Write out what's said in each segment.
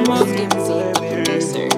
Producer.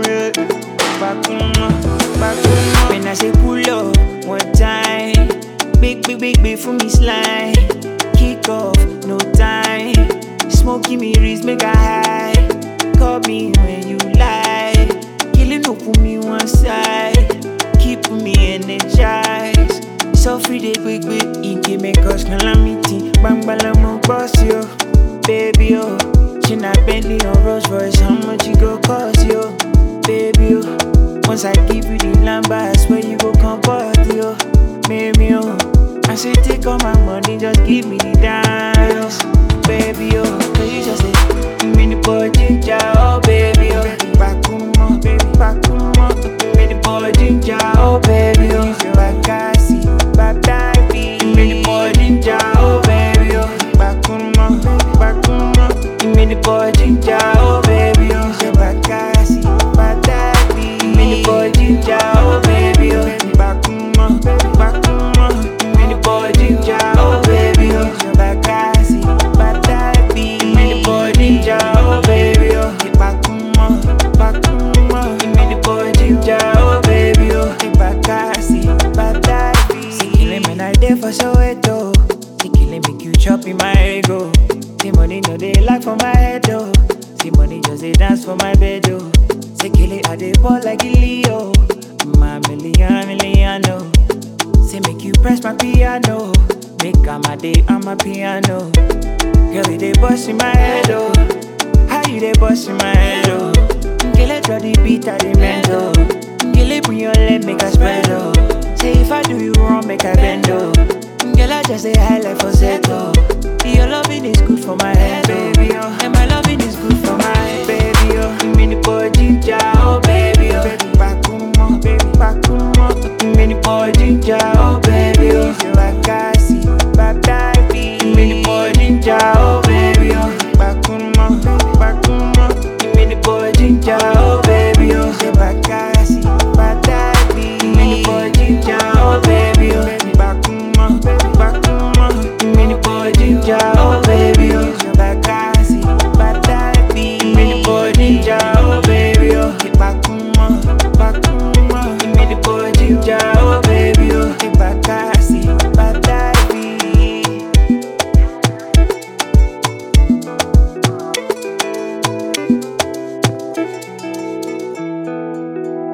When I say pull up one time, big, big, big, big for me slide. Kick off, no time. Smoky me wrist, make a high. Call me when you lie. Killing no put me one side. Keep me energized. So free day, quick, quick. Inky make us calamity. Bang, bang, mo boss yo. Baby, oh. She not Bentley or Rolls Royce. How much you go cost yo? Baby, oh. Once I give you the number, I swear you go comport yo. Maybe, oh. I say take all my money, just give me the dance. Baby, oh. So you just say, give me the boy ginger, oh baby, oh. Bakumo, baby, bakumo. Give me the boy ginger, oh baby, oh. Use your wakasi, baby. Give me the boy ginger, oh baby, oh. Bakumo, bakumo. Give me the boy ginger, oh baby, oh. Use your wakasi, baby. Give me the boy ginger, oh baby, oh. Bakumo, bakumo. Give me the boy ginger, oh baby, oh. Use your wakasi, baby. Give me the boy ginger, oh baby, oh. Bakumo, bakumo. Give me the boy ginger, oh baby, oh. Bakasi, baby. See, killing me night there for Soweto. See, killing make you chop in my ego. See, money no they lack for my head, though. See, money just they dance for my bed, oh. Say, kill it, I they ball like a Leo. My million, million, no. Say, make you press my piano. Make all my day on my piano. Girl, you they bust in my head, oh. How you they bust in my head, oh. Girl, I draw the beat at the mental. Girl, I bring your leg, make a spread, oh. Say, if I do you wrong, make I bend, oh. Girl, I just say highlight for settle.